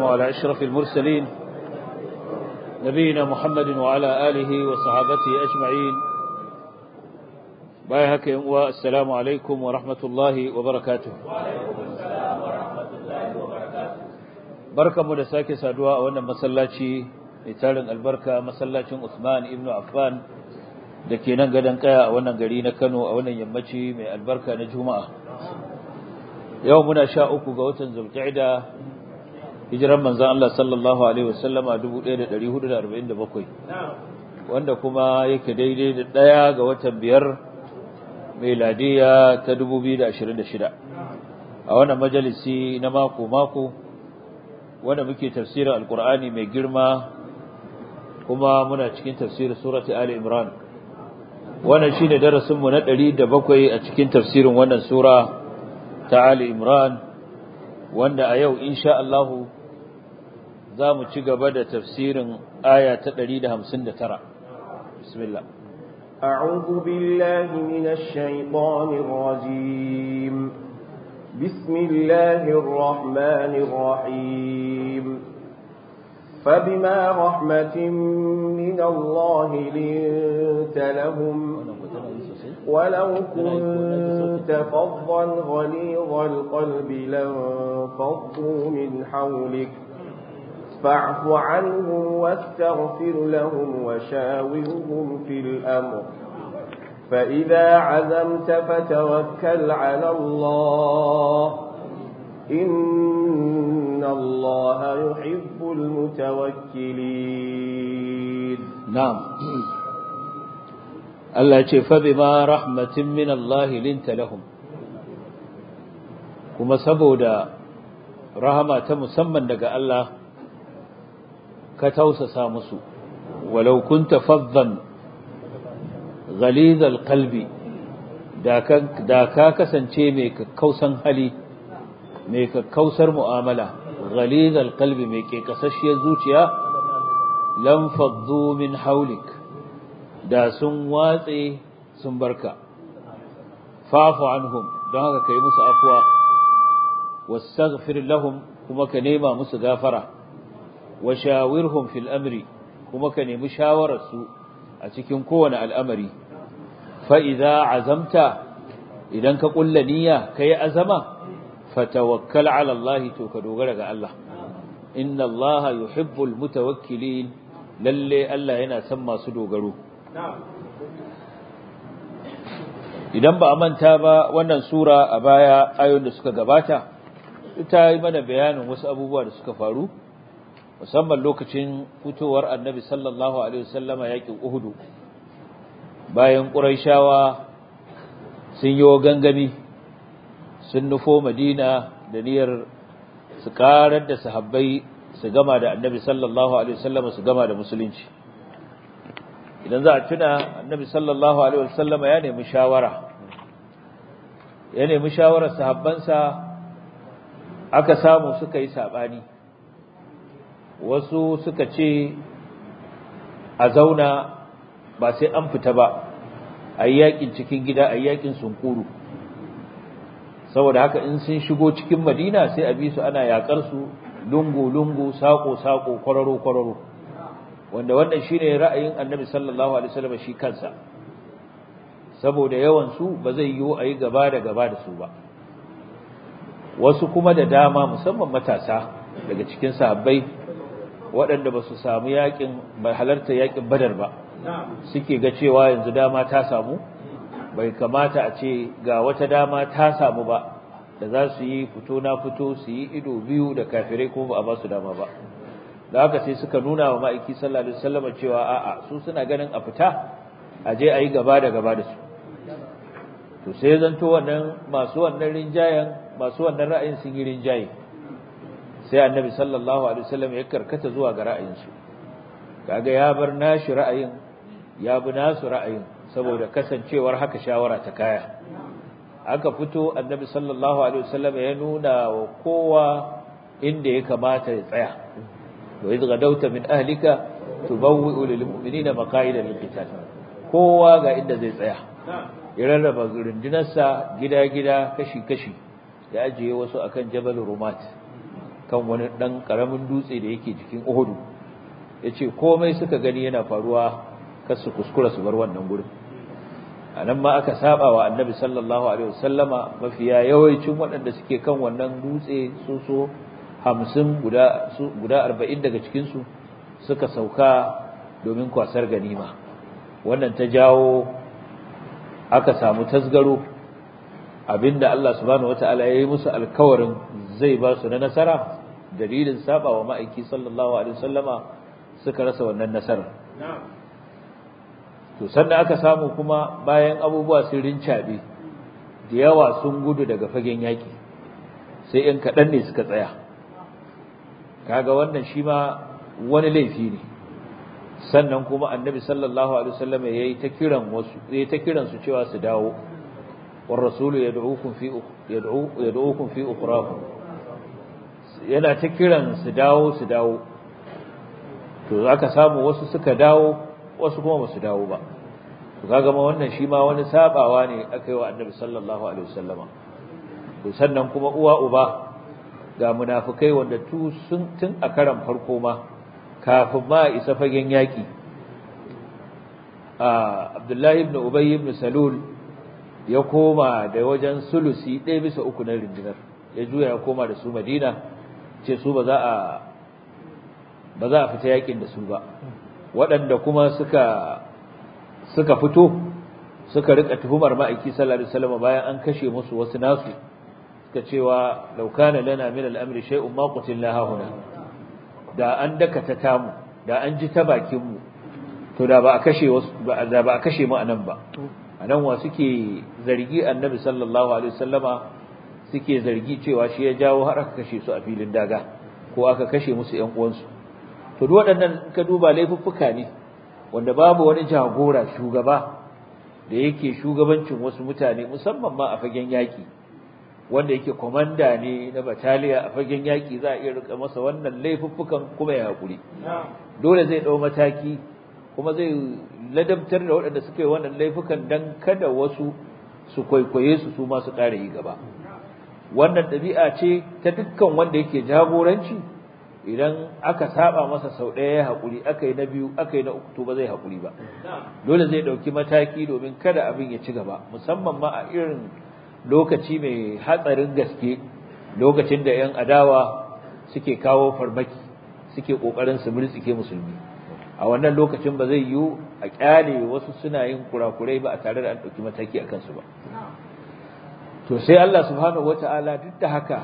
على أشرف المرسلين نبينا محمد وعلى آله وصحابته أجمعين بايهك والسلام عليكم ورحمة الله وبركاته بركة مدساك سادواء وانا مسلاتي لتالن البركة مسلاتي عثمان ابن عفان da ke nan gadon kaya a wannan gari na Kano a wannan yammaci mai albarka na Juma'a. Yau muna sha uku ga watan Zulqa'ida hijiran manzon Allah sallallahu alaihi wasallam a 1447 wanda kuma yake daidai da ɗaya ga watan biyar miladiya ta 2026 a wannan majalisi na mako mako wanda muke tafsirin alkur'ani mai girma kuma muna cikin tafsirin surati ali imran wannan shine darasin mu na 107 a cikin tafsirin wannan sura ta Ali Imran wanda a yau insha Allah za mu ci gaba da tafsirin aya ta 159 bismillah أعوذ بالله من الشيطان الرجيم بسم الله الرحمن الرحيم فبما رحمة من الله لنت لهم ولو كنت فظا غليظ القلب لانفضوا من حولك فاعف عنهم واستغفر لهم وشاورهم في الأمر فإذا عزمت فتوكل على الله إن الله يحب المتوكلين نعم الله يقول فبما رحمة من الله لنت لهم كما سبودا رحمة مسمى لك الله كتوسس مسو ولو كنت فظا غليظ القلب da ka kasance mai kakkausan hali mai kakkausar mu'amala ghalizal qalbi mai ke kasashiyar zuciya lam faddu min haulik da sun watse sun barka fa'fu anhum don haka kai musu afwa wastaghfir lahum kuma ka nema musu gafara wa shawirhum fil amri kuma ka nemi shawararsu a cikin kowane al'amari fa idza azamta idan ka kulla niyya kai azama فتوكل على الله تو كدوغره ga Allah inna Allah yuhibbul mutawakkilin lalle Allah yana son masu dogaro idan ba a manta ba wannan sura a baya ayoyin da suka gabata ita yi mana bayanin wasu abubuwa da suka faru musamman lokacin fitowar annabi sallallahu alaihi wasallama yakin Uhud bayan Qurayshawa sun yi gangami sun nufo madina da niyyar su karar da sahabbai su gama da annabi sallallahu alaihi wasallam su gama da musulunci idan za a tuna annabi sallallahu alaihi wasallam ya nemi shawara ya nemi shawarar sahabbansa aka samu suka yi sabani wasu suka ce a zauna ba sai an fita ba a yi yakin cikin gida a yi yakin sunkuru saboda haka in sun shigo cikin madina sai a bi su ana yakar su lungu-lungu sako-sako kwararo-kwararo wanda wannan shine ra'ayin annabi sallallahu alaihi wasallam shi kansa saboda yawan su ba zai yiwu a yi gaba da gaba da su ba wasu kuma da dama musamman matasa daga cikin sahabbai waɗanda ba su samu yakin ba halarta yakin badar ba suke ga cewa yanzu dama ta samu bai kamata a ce ga wata dama ta samu ba da za su yi fito na fito su yi ido biyu da kafirai kuma ba a ba su dama ba da haka sai suka nuna wa ma'aiki sallallahu alaihi wasallam cewa a'a su suna ganin a fita a je a yi gaba da gaba da su to sai zanto wannan masu wannan rinjayen masu wannan ra'ayin sun yi rinjaye sai annabi sallallahu alaihi wasallam ya karkata zuwa ga ra'ayinsu kaga ya bar nashi ra'ayin ya bi nasu ra'ayin saboda kasancewar haka shawara ta kaya aka fito annabi sallallahu alaihi wasallam ya nuna wa kowa inda ya kamata ya tsaya wa idh gadawta min ahlika tubawwi'u lil mu'minina maqa'ida lil qital kowa ga inda zai tsaya ya rarraba rundunarsa gida-gida kashi-kashi ya ajiye wasu akan jabal rumat kan wani ɗan ƙaramin dutse da yake jikin Uhudu ya ce komai suka gani yana faruwa kar su kuskura su bar wannan gurin a nan ma aka saba wa annabi sallallahu alaihi wasallama mafiya yawancin waɗanda suke kan wannan dutse su so hamsin guda guda arba'in daga cikinsu suka sauka domin kwasar ganima wannan ta jawo aka samu tasgaro abinda Allah subhanahu wataala ya yi musu alkawarin zai ba su na nasara dalilin saba wa ma'aiki sallallahu alaihi wasallama suka rasa wannan nasarar to sannan aka samu kuma bayan abubuwa sun rincabe da yawa sun gudu daga fagen yaki sai in kaɗan ne suka tsaya kaga wannan shi ma wani laifi ne sannan kuma annabi sallallahu alaihi wasallam yayi ta kiran wasu yayi ta kiran su cewa su dawo war rasulu yad'ukum fi yad'u yad'ukum fi ukhrakum yana ta kiran su dawo su dawo to aka samu wasu suka dawo wasu kuma ba su dawo ba to kaga ma wannan shi ma wani sabawa ne aka yi wa annabi sallallahu alaihi wasallama to sannan kuma uwa uba ga munafikai wanda tu sun tun a karan farko ma kafin ma isa fagen yaki a Abdullahi ibn Ubay ibn Salul ya koma da wajen sulusi ɗaya bisa uku na rundunar ya juya ya koma da su Madina ce su ba za a ba za a fita yakin da su ba waɗanda kuma suka suka fito suka rika tuhumar ma'aiki sallallahu alaihi wasallam bayan an kashe musu wasu nasu suka cewa law kana lana min al-amri shay'un ma qutilna hahuna da an dakata tamu da an ji ta bakin mu to da ba a kashe wasu da ba a kashe mu anan ba anan wa suke zargi annabi sallallahu alaihi wasallama suke zargi cewa shi ya jawo har aka kashe su a filin daga ko aka kashe musu ƴan uwansu to duk waɗannan ka duba laifuffuka ne wanda babu wani jagora shugaba da yake shugabancin wasu mutane musamman ma a fagen yaki wanda yake komanda ne na bataliya a fagen yaki za a iya rika masa wannan laifuffukan kuma ya hakuri dole zai dau mataki kuma zai ladabtar da waɗanda suka yi wannan laifukan dan kada wasu su kwaikwaye su su ma su ƙara yi gaba wannan ɗabi'a ce ta dukkan wanda yake jagoranci idan aka saba masa sau ɗaya ya haƙuri aka yi na biyu aka yi na uku to ba zai haƙuri ba dole zai ɗauki mataki domin kada abin ya ci gaba musamman ma a irin lokaci mai hatsarin gaske lokacin da 'yan adawa suke kawo farmaki suke ƙoƙarin su murtsike musulmi a wannan lokacin ba zai yiwu a ƙyale wasu suna yin kurakurai ba a tare da an ɗauki mataki a kansu ba to sai Allah subhanahu wata'ala duk da haka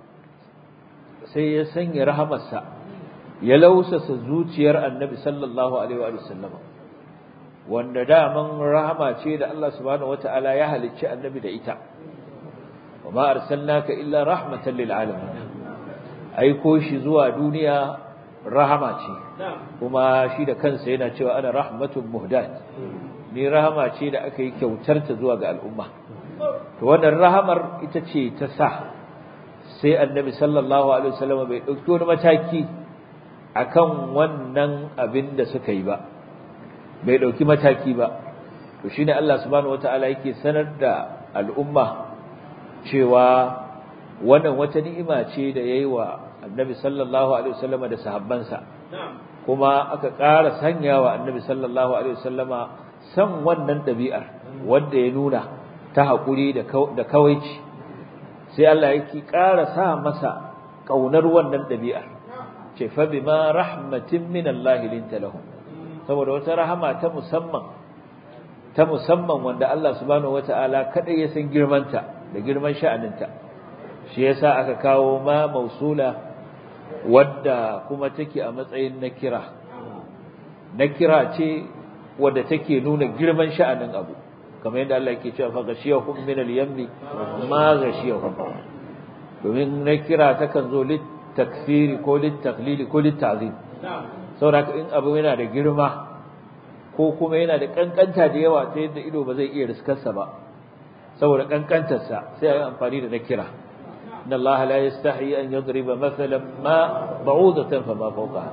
sai ya sanya rahamarsa ya lausasa zuciyar annabi sallallahu alaihi wa sallam wanda daman rahama ce da Allah subhanahu wata'ala ya halicci annabi da ita wa ma arsalnaka illa rahmatan lil alamin aiko shi zuwa duniya rahama ce kuma shi da kansa yana cewa ana rahmatun muhdat ni rahama ce da aka yi kyautar ta zuwa ga al'umma to wannan rahamar ita ce ta sa sai annabi sallallahu alaihi wasallam bai dauki wani mataki akan wannan abin da suka yi ba bai dauki mataki ba to shine Allah subhanahu wataala yake sanar da al'umma cewa wannan wata ni'ima ce da yayi wa annabi sallallahu alaihi wasallam da sahabbansa kuma aka ƙara sanyawa annabi sallallahu alaihi wasallama san wannan ɗabi'ar wanda ya nuna ta haƙuri da kawaici sai Allah yake ƙara sa masa ƙaunar wannan ɗabi'ar ce fa bima rahmatin min Allah linta lahum saboda wata rahama ta musamman ta musamman wanda Allah subhanahu wataala kadai ya san girmanta da girman sha'aninta shi yasa aka kawo ma mausula wadda kuma take a matsayin nakira nakira ce wadda take nuna girman sha'anin abu kamar yadda Allah yake cewa fa gashiyahum min al-yammi ma gashiyahum domin nakira takan zo lit takfiri ko lit taqlili ko lit ta'zim saboda in abu yana da girma ko kuma yana da kankanta da yawa ta yadda ido ba zai iya riskarsa ba saboda kankantarsa sai a yi amfani da nakira إن الله لا يستحي أن يضرب مثلا ما بعوضة فما فوقها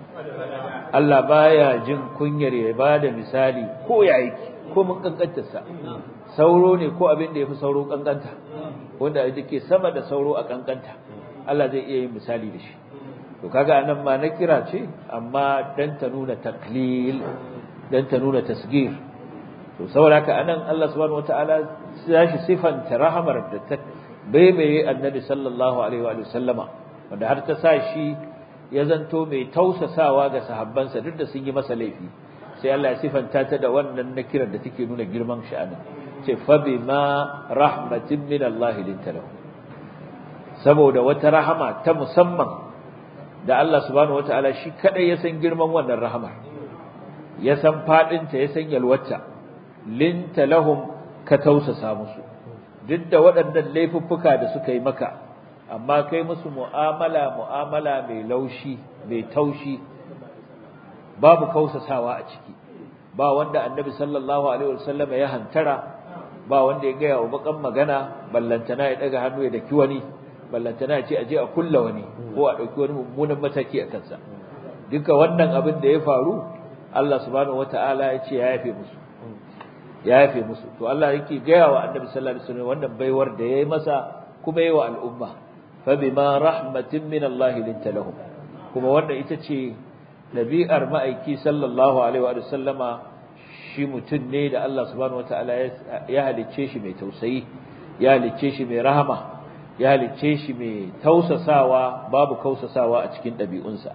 Allah baya jin kunyar ya bada misali ko ya aiki ko mun kankantarsa sauro ne ko abin da yafi sauro kankanta wanda yake sama da sauro a kankanta Allah zai iya yin misali da shi to kaga anan ma na kira ce amma dan ta nuna taklil dan ta nuna tasgir to saboda haka anan Allah subhanahu wataala ya shi sifanta rahamar da ta baibaye annabi sallallahu alaihi wa sallama wanda har ta sa shi ya zanto mai tausasawa ga sahabbansa duk da sun yi masa laifi sai Allah ya sifanta ta da wannan nakirar da take nuna girman sha'anin ce fa bima rahmatin min Allah lintalahu saboda wata rahama ta musamman da Allah subhanahu wataala shi kadai ya san girman wannan rahamar ya san fadin ta ya san yalwata lintalahum ka tausasa musu duk da waɗannan laifuffuka da suka yi maka amma kai musu mu'amala mu'amala mai laushi mai taushi babu kausasawa a ciki ba wanda annabi sallallahu alaihi wasallam ya hantara ba wanda ya gaya wa bakan magana ballantana ya daga hannu ya daki wani ballantana ya ce aje a kulla wani ko a dauki wani mummunan mataki a kansa duka wannan abin da ya faru Allah subhanahu wataala ya ce ya yafe musu ya yafe musu to Allah yake gaya wa annabi sallallahu alaihi wasallam wannan baiwar da yayi masa kuma yayi wa al'umma fa bima rahmatin min Allah linta lahum kuma wannan ita ce dabi'ar ma'aiki sallallahu alaihi wa sallama shi mutum ne da Allah subhanahu wataala ya halicce shi mai tausayi ya halicce shi mai rahama ya halicce shi mai tausasawa babu kausasawa a cikin ɗabi'unsa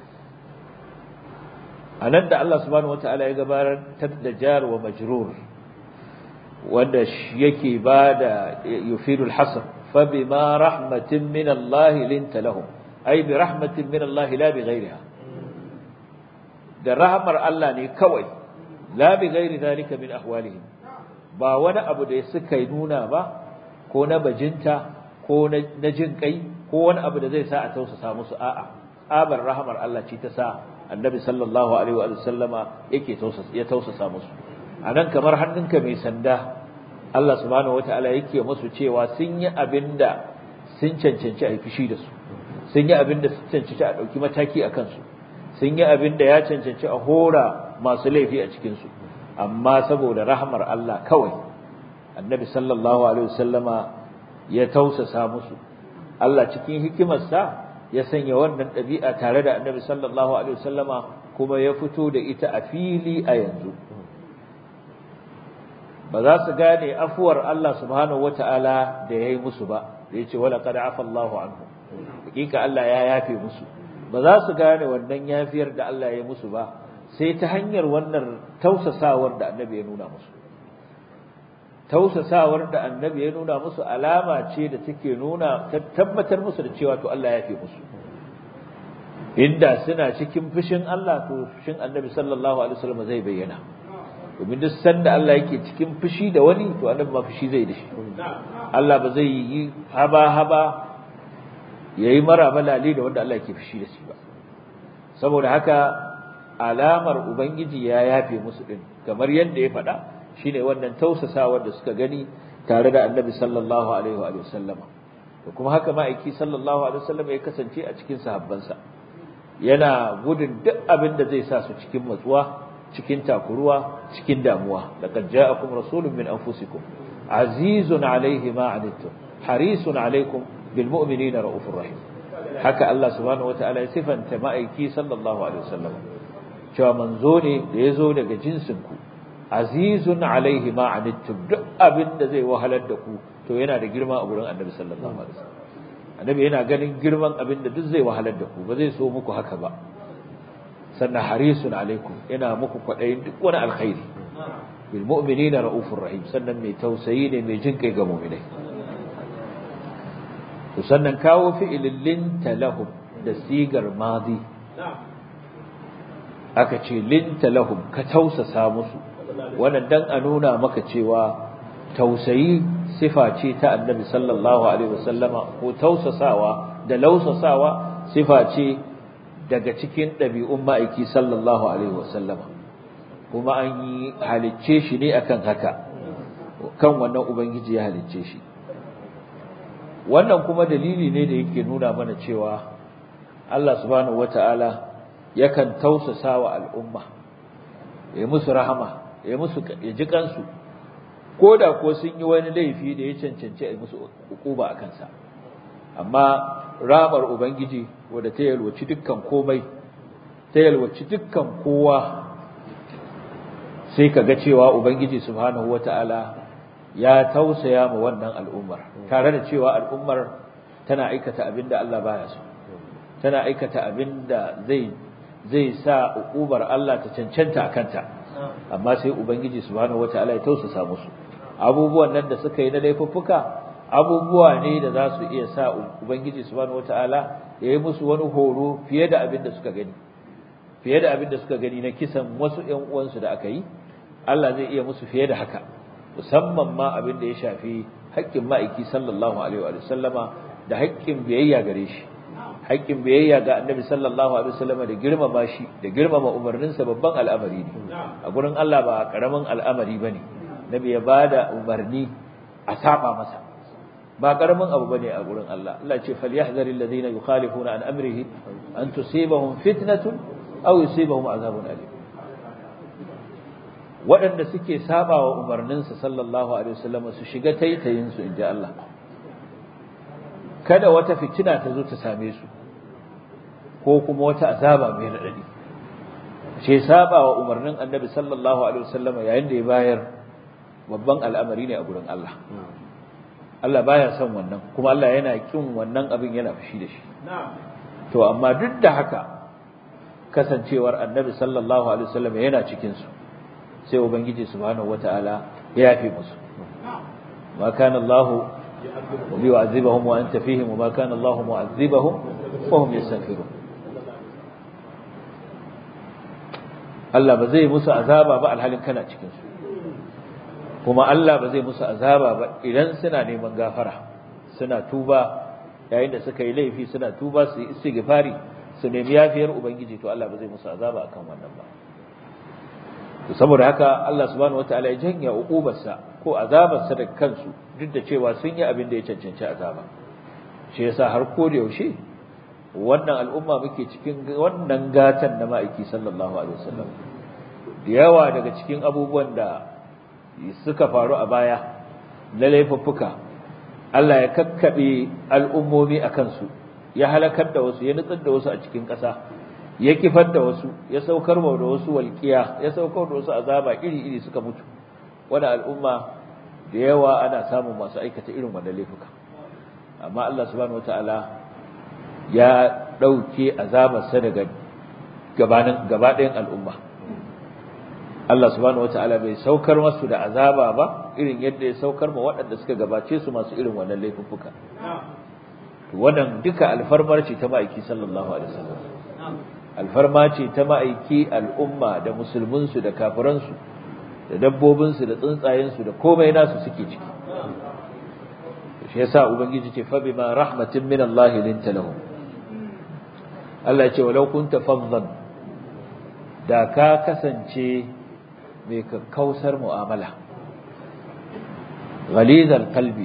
a nan da Allah subhanahu wataala ya gabatar da jar wa majrur wanda yake ba da yufidul hasr fa bima rahmatin min Allah linta lahum ay bi rahmatin min Allah la bi ghayriha da rahmar Allah ne kawai la bi ghairi zalika min ahwalihim ba wani abu da suka yi nuna ba ko na bajinta ko na jin kai ko wani abu da zai sa a tausasa musu a'a abar rahmar Allah ce ta sa annabi sallallahu alaihi wa sallama yake tausasa ya tausasa musu anan kamar hannunka mai sanda Allah subhanahu wataala yake musu cewa sun yi abinda sun cancanci a fishi da su sun yi abinda sun cancanci a dauki mataki a kansu sun yi abinda ya cancanci a hora masu laifi a cikin su amma saboda rahmar Allah kawai annabi sallallahu alaihi wasallama ya tausasa musu Allah cikin hikimarsa ya sanya wannan ɗabi'a tare da annabi sallallahu alaihi wasallama kuma ya fito da ita a fili a yanzu ba za su gane afuwar Allah subhanahu wata'ala da ya yi musu ba da ya ce wala qad afa Allahu anhu hakika Allah ya yafe musu ba za su gane wannan yafiyar da Allah ya yi musu ba sai ta hanyar wannan tausasawar da annabi ya nuna musu tausasawar da annabi ya nuna musu alama ce da take nuna ta tabbatar musu da cewa to Allah ya yafe musu inda suna cikin fushin Allah to fushin annabi sallallahu alaihi wasallam zai bayyana domin duk sanda Allah yake cikin fushi da wani to annabi ma fushi zai da shi Allah ba zai yi haba haba yayi maraba lali da wanda Allah yake fushi da shi ba saboda haka alamar ubangiji ya yafe musu din kamar yadda ya faɗa shine wannan tausasawar da suka gani tare da annabi sallallahu alaihi wa sallama to kuma haka ma'aiki sallallahu alaihi wa sallama ya kasance a cikin sahabbansa yana gudun duk abin da zai sa su cikin matsuwa cikin takuruwa cikin damuwa laqad ja'akum rasulun min anfusikum azizun alaihi ma anittum harisun alaikum bil mu'minina raufur rahim haka Allah subhanahu wataala ya sifanta ma'aiki sallallahu alaihi wasallam cewa manzo ne da yazo daga jinsin ku azizun alaihi ma anittum duk abin da zai wahalar da ku to yana da girma a gurin annabi sallallahu alaihi wasallam annabi yana ganin girman abin da duk zai wahalar da ku ba zai so muku haka ba sannan harisun alaikum yana muku kwaɗayin duk wani alkhairi bil mu'minina raufur rahim sannan mai tausayi ne mai jin kai ga mu'minai to sannan kawo fi'ilin linta lahum da sigar madi aka ce linta lahum ka tausasa musu wannan dan a nuna maka cewa tausayi sifa ce ta annabi sallallahu alaihi wasallama ko tausasawa da lausasawa sifa ce daga cikin ɗabi'un ma'aiki sallallahu alaihi wasallama kuma an yi halicce shi ne akan haka kan wannan ubangiji ya halicce shi wannan kuma dalili ne da yake nuna mana cewa Allah subhanahu wata'ala yakan tausasa wa al'umma ya musu rahama ya musu ya ji kansu ko da ko sun yi wani laifi da ya cancanci a musu hukuba a kansa amma rabar ubangiji wadda ta yalwaci dukkan komai ta yalwaci dukkan kowa sai ka ga cewa ubangiji subhanahu wata'ala ya tausaya ma wannan al'ummar tare da cewa al'ummar tana aikata abinda Allah baya so tana aikata abinda zai zai sa ukubar Allah ta cancanta akanta amma sai ubangiji subhanahu wata'ala ya tausasa musu abubuwan nan da suka yi na laifuffuka abubuwa ne da za su iya sa ubangiji subhanahu wata'ala ya yi musu wani horo fiye da abin da suka gani fiye da abin da suka gani na kisan wasu ƴan uwansu da aka yi Allah zai iya musu fiye da haka musamman ma abin da ya shafi haƙƙin ma'aiki sallallahu alaihi wa sallama da haƙƙin biyayya gare shi haƙƙin biyayya ga annabi sallallahu alaihi wa sallama da girmama shi da girmama umarninsa babban al'amari ne a gurin Allah ba karamin al'amari bane nabi ya bada umarni a saba masa ba karamin abu bane a gurin Allah Allah ce falyahzaril ladina yukhalifuna an amrihi an tusibahum fitnatun aw yusibahum azabun alim waɗanda suke saba wa umarninsa sallallahu alaihi wasallam su shiga taitayin su inda Allah kada wata fitina ta zo ta same su ko kuma wata azaba mai radadi ce saba wa umarnin annabi sallallahu alaihi wasallam yayin da ya bayar babban al'amari ne a gurin Allah Allah baya son wannan kuma Allah yana kin wannan abin yana fushi da shi to amma duk da haka kasancewar annabi sallallahu alaihi wasallam yana cikin su sai ubangiji subhanahu wataala ya yafe musu ma kana Allah liyu'azibahum wa anta fihim wa ma kana Allah mu'azibahum wa hum yastaghfirun Allah ba zai musu azaba ba alhalin kana cikin su kuma Allah ba zai musu azaba ba idan suna neman gafara suna tuba yayin da suka yi laifi suna tuba su yi istighfari su nemi yafiyar ubangiji to Allah ba zai musu azaba akan wannan ba to saboda haka Allah subhanahu wataala ya janya uqubarsa ko azabarsa da kansu duk da cewa sun yi abin da ya cancanci azaba shi yasa har ko da yaushe wannan al'umma muke cikin wannan gatan na ma'aiki sallallahu alaihi wasallam da yawa daga cikin abubuwan da suka faru a baya na laifuffuka Allah ya kakkabe al'ummomi a kansu ya halakar da wasu ya nutsar da wasu a cikin ƙasa ya kifar da wasu ya saukar da wasu walƙiya ya saukar da wasu azaba iri-iri suka mutu wani al'umma da yawa ana samun masu aikata irin wannan laifuka amma Allah subhanahu wataala ya ɗauke azabarsa daga gabanin gaba ɗayan al'umma Allah subhanahu wataala bai saukar masu da azaba ba irin yadda ya saukar ma waɗanda suka gabace su masu irin wannan laifuffuka wannan duka alfarmar ce ta ma'aiki sallallahu alaihi wasallam alfarma ce ta ma'aiki al'umma da musulminsu da kafiransu da dabbobinsu da tsuntsayensu da komai nasu suke ciki shi yasa ubangiji ce fa bima rahmatin min Allah linta lahum Allah ya ce walau kunta faddan da ka kasance mai kakkausar mu'amala ghalizal qalbi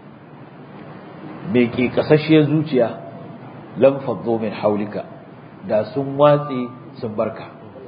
mai ke kasashiyar zuciya lam faddu min haulika da sun watsi sun barka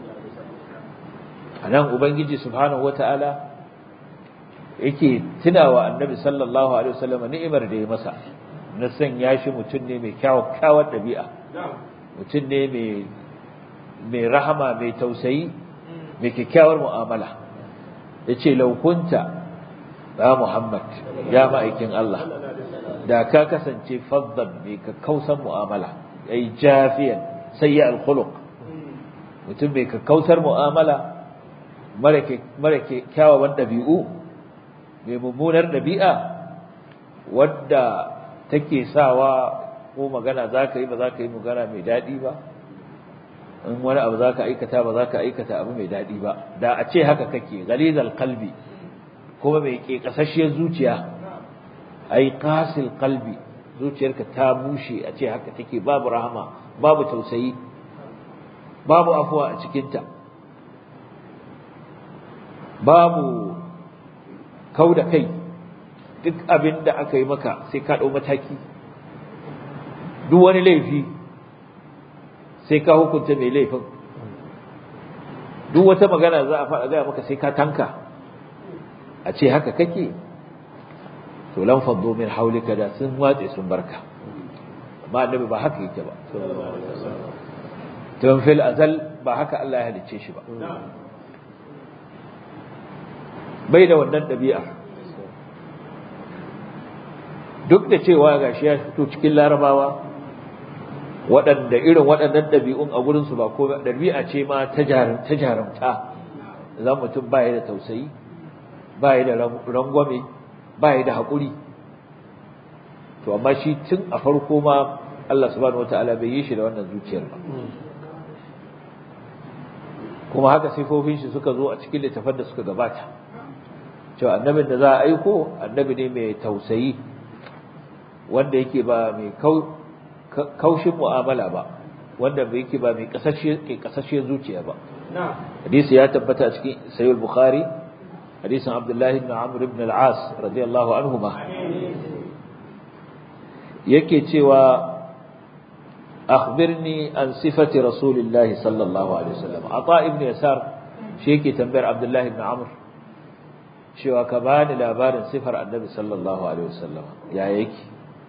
anan ubangiji subhanahu wataala yake tunawa annabi sallallahu alaihi wasallam ni'imar da ya masa na sanya shi mutum ne mai kyawar dabi'a mutum ne mai mai rahama mai tausayi mai kyakkyawar mu'amala yace laukunta ya Muhammad ya ma'aikin Allah da ka kasance faddan mai kakkausan mu'amala ai jafiyan sayyi al-khuluq mutum mai kakkausar mu'amala mara kyawawan ɗabi'u mai mummunar ɗabi'a wadda take sawa ko magana za ka yi ba za ka yi magana mai daɗi ba in wani abu za ka aikata ba za ka aikata abu mai daɗi ba da a ce haka kake galizal kalbi kuma mai ke ƙasashiyar zuciya ai qasil qalbi zuciyarka ta bushe a ce haka take babu rahama babu tausayi babu afuwa a cikinta babu kau da kai duk abin da aka yi maka sai ka ɗau mataki duk wani laifi sai ka hukunta mai laifin duk wata magana za a faɗa gaya maka sai ka tanka a ce haka kake to lan faddo min haulika da sun watse sun barka ma annabi ba haka yake ba tun fil azal ba haka Allah ya halicce shi ba bai da wannan ɗabi'a duk da cewa gashi ya fito cikin larabawa waɗanda irin waɗannan ɗabi'un a gurinsu ba ko ɗabi'a ce ma ta jarumta za mutum ba da tausayi ba da rangwame ba da haƙuri to amma shi tun a farko ma Allah subhanahu wata'ala bai yi shi da wannan zuciyar ba kuma haka sifofin shi suka zo a cikin littafan da suka gabata cewa annabin da za a aiko annabi ne mai tausayi wanda yake ba mai kaushin mu'amala ba wanda bai yake ba mai kasashe zuciya ba hadisi ya tabbata a cikin sayyid bukhari hadisin abdullahi ibn amr ibn al-as radiyallahu anhuma yake cewa akhbirni an sifati rasulillahi sallallahu alaihi wasallam ata ibn yasar shi yake tambayar abdullahi ibn amr cewa ka bani labarin sifar annabi sallallahu alaihi wasallam ya yake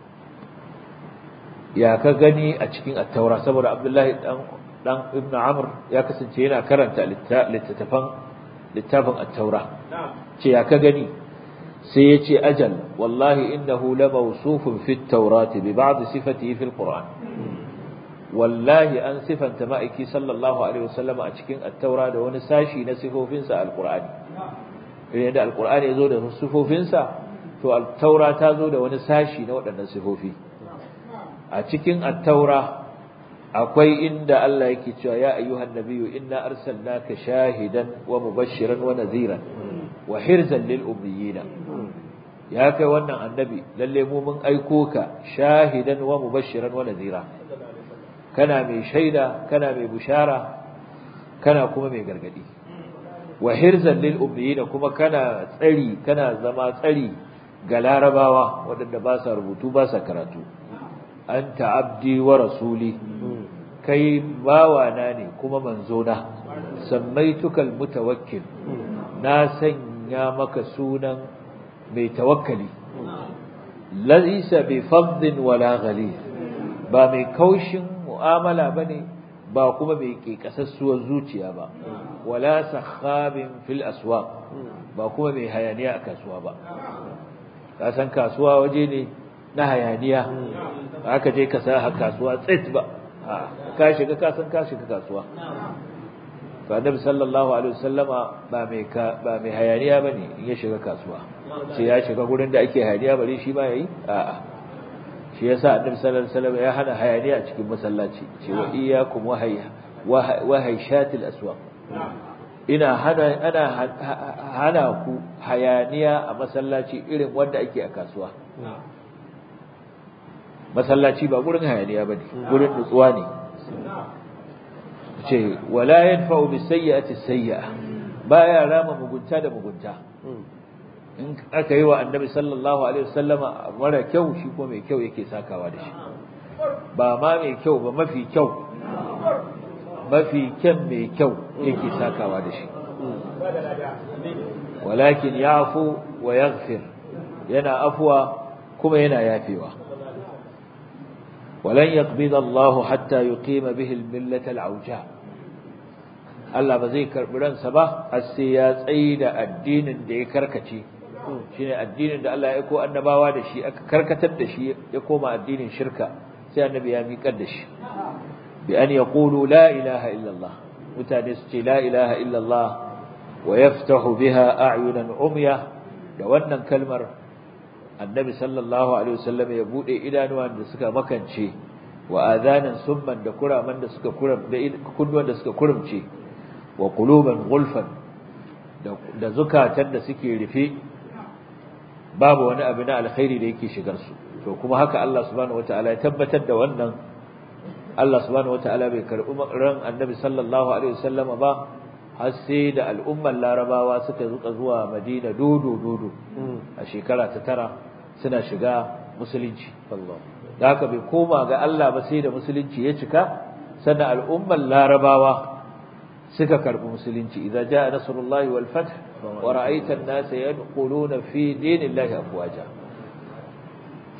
ya ka gani a cikin at-taura saboda abdullahi dan dan ibn amr ya kasance yana karanta littattafan littafin at-taura ce ya ka gani sai ya ce ajal wallahi innahu la mawsufun fi at-taurati bi ba'd sifatihi fi al-qur'an wallahi an sifanta ma'aiki sallallahu alaihi wasallam a cikin at-taura da wani sashi na sifofinsa al-qur'ani idan da al-qur'ani ya zo da sifofinsa to at-taura ta zo da wani sashi na waɗannan sifofi a cikin at-taura akwai inda Allah yake cewa ya ayyuhan nabiyyu inna arsalnaka shahidan wa mubashiran wa nadhiran wa hirzan lil ummiyina ya kai wannan annabi lalle mu mun aiko ka shahidan wa mubashiran wa nadhira kana mai shaida kana mai bushara kana kuma mai gargadi wa hirzan lil ummiyina kuma kana tsari kana zama tsari ga larabawa waɗanda ba sa rubutu ba sa karatu anta abdi wa rasuli kai bawana ne kuma manzona samaitukal mutawakkil na sanya maka sunan mai tawakkali laysa bi faddin wala ghalid ba mai kaushin mu'amala bane ba kuma mai kekasassuwar zuciya ba wala sakhabin fil aswaq ba kuma mai hayaniya a kasuwa ba ka san kasuwa waje ne na hayaniya aka je ka sa kasuwa tsit ba ka shiga ka san ka shiga kasuwa to annabi sallallahu alaihi wasallama ba mai ba mai hayaniya bane in ya shiga kasuwa sai ya shiga gurin da ake hayaniya bare shi ba yayi a'a shi yasa annabi sallallahu alaihi wasallam ya hana hayaniya a cikin masallaci ce wa iyyakum wa hayya wa hayshatil aswaq ina hana ana hana ku hayaniya a masallaci irin wanda ake a kasuwa masallaci ba gurin hayaniya bane gurin nutsuwa ne ce wala yanfa'u bisayyi'ati sayyi'a baya rama mugunta da mugunta in aka yi wa annabi sallallahu alaihi wasallama mara kyau shi ko mai kyau yake sakawa da shi ba ma mai kyau ba mafi kyau mafi kyan mai kyau yake sakawa da shi walakin yafu wa yaghfir yana afwa kuma yana yafewa ولن يقبض الله حتى يقيم به الملة العوجاء Allah ba zai karɓi ransa ba har sai ya tsayi da addinin da ya karkace shine addinin da Allah ya aiko annabawa da shi aka karkatar da shi ya koma addinin shirka sai annabi ya miƙar da shi bi an yaqulu la ilaha illa Allah mutane su ce la ilaha illa Allah wa yaftahu biha a'yunan umya da wannan kalmar annabi sallallahu alaihi wasallam ya bude idanuwan da suka makance wa adanan summan da kuraman da suka kuram da kunnuwan da suka kurumce wa quluban gulfan da zukatan da suke rufe babu wani abu na alkhairi da yake shigar su to kuma haka Allah subhanahu wataala ya tabbatar da wannan Allah subhanahu wataala bai karbi ran annabi sallallahu alaihi wasallam ba har sai da al'ummar larabawa suka zuka zuwa madina dodo dodo a shekara ta tara suna shiga musulunci da haka bai koma ga Allah ba sai da musulunci ya cika sannan al'ummar larabawa suka karbi musulunci idza jaa nasrullahi wal fath wa ra'aita an-nasa yadkhuluna fi dinillahi afwaja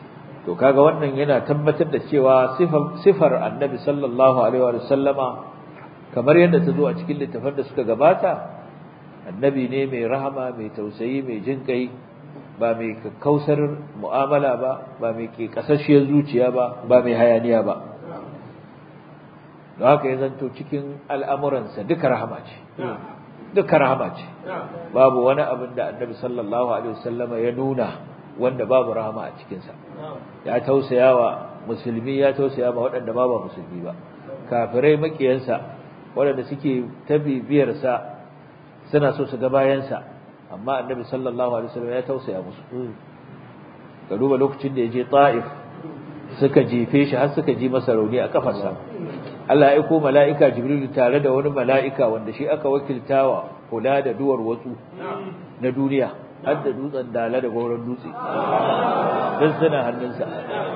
to kaga wannan yana tabbatar da cewa sifar annabi sallallahu alaihi wa sallama kamar yadda ta zo a cikin littafan da suka gabata annabi ne mai rahama mai tausayi mai jin kai ba mai kakkausar mu'amala ba ba mai ke kasashiyar zuciya ba ba mai hayaniya ba don haka ya zanto cikin al'amuransa duka rahama ce duka rahama ce babu wani abin da annabi sallallahu alaihi wasallama ya nuna wanda babu rahama a cikinsa ya tausaya wa musulmi ya tausaya ma waɗanda ba ba musulmi ba kafirai makiyansa waɗanda suke ta bibiyarsa suna so su ga bayansa amma annabi sallallahu alaihi wasallam ya tausaya musu ka duba lokacin da ya je ta'if suka jefe shi har suka ji masa rauni a kafarsa Allah ya aiko mala'ika Jibril tare da wani mala'ika wanda shi aka wakiltawa kula da duwar watsu na duniya har da dutsen dala da gauran dutse don suna hannunsa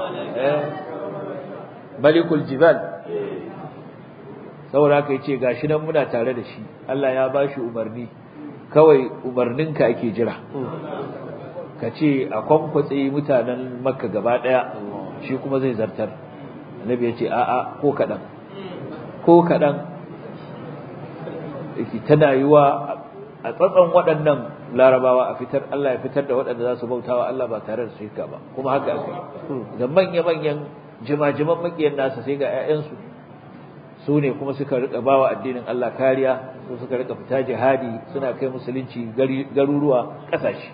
malikul jibal saboda haka yace gashi nan muna tare da shi Allah ya bashi umarni kawai umarninka ake jira ka ce a kwankwatse mutanen makka gaba daya shi kuma zai zartar annabi ya ce a'a ko kaɗan ko kaɗan tana yiwa a tsatson waɗannan larabawa a fitar Allah ya fitar da waɗanda za su bautawa Allah ba tare da shirka ba kuma haka aka yi da manya-manyan jima-jiman makiyan nasa sai ga 'ya'yansu su ne kuma suka rika bawa addinin Allah kariya su suka rika fita jihadi suna kai musulunci garuruwa ƙasashe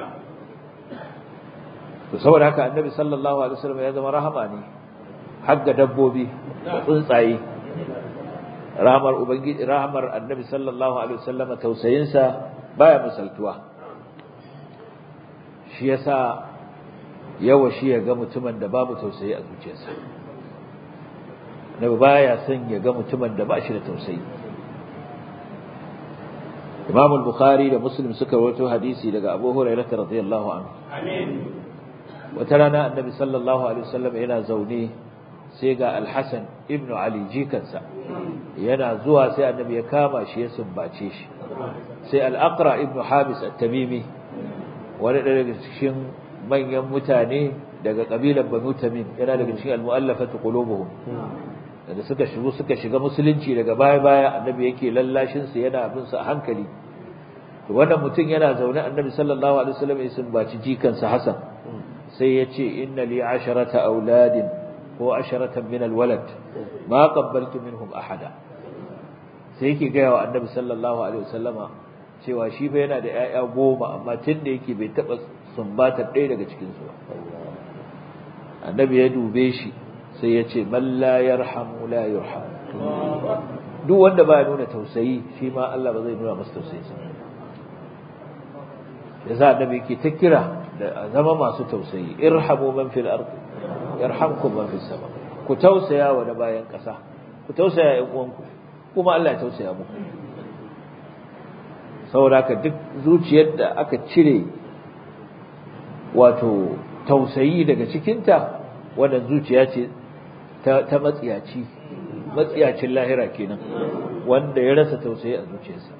to saboda haka annabi sallallahu alaihi wasallam ya zama rahama ne har ga dabbobi da tsuntsaye rahamar ubangiji rahamar annabi sallallahu alaihi wasallam tausayinsa baya misaltuwa shi yasa yawa shi ya ga mutumin da babu tausayi a zuciyarsa nabi baya son ya ga mutumin da ba shi da tausayi Imam al-Bukhari da Muslim suka rawaito hadisi daga Abu Hurairah radhiyallahu anhu amin wata rana annabi sallallahu alaihi wasallam yana zaune sai ga Al-Hasan ibn Ali jikansa yana zuwa sai annabi ya kama shi ya sumbace shi sai Al-Aqra ibn Habis at-Tamimi wani daga cikin manyan mutane daga kabilar Banu Tamim yana daga cikin al-mu'allafatu qulubuhum da suka shigo suka shiga musulunci daga baya-baya annabi yake lallashin su yana bin su a hankali to wannan mutum yana zaune annabi sallallahu alaihi wasallam ya sumbaci jikansa Hassan sai ya ce inna li asharata auladin ko asharatan min alwalad ma qabbaltu minhum ahada sai yake ga wa annabi sallallahu alaihi wasallama cewa shi fa yana da 'ya'ya goma amma tunda yake bai taba sumbatar ɗaya daga cikin su ba annabi ya dube shi sai ya ce man la yarhamu la yurham duk wanda ba nuna tausayi shi ma Allah ba zai nuna masa tausayi sa yasa annabi yake ta kira da zama masu tausayi irhamu man fil ardi yarhamkum man fis sama ku tausaya wa da bayan kasa ku tausaya ƴan uwanku kuma Allah ya tausaya muku saboda ka duk zuciyar da aka cire wato tausayi daga cikinta wannan zuciya ce ta matsiyaci matsiyacin lahira kenan wanda ya rasa tausayi a zuciyarsa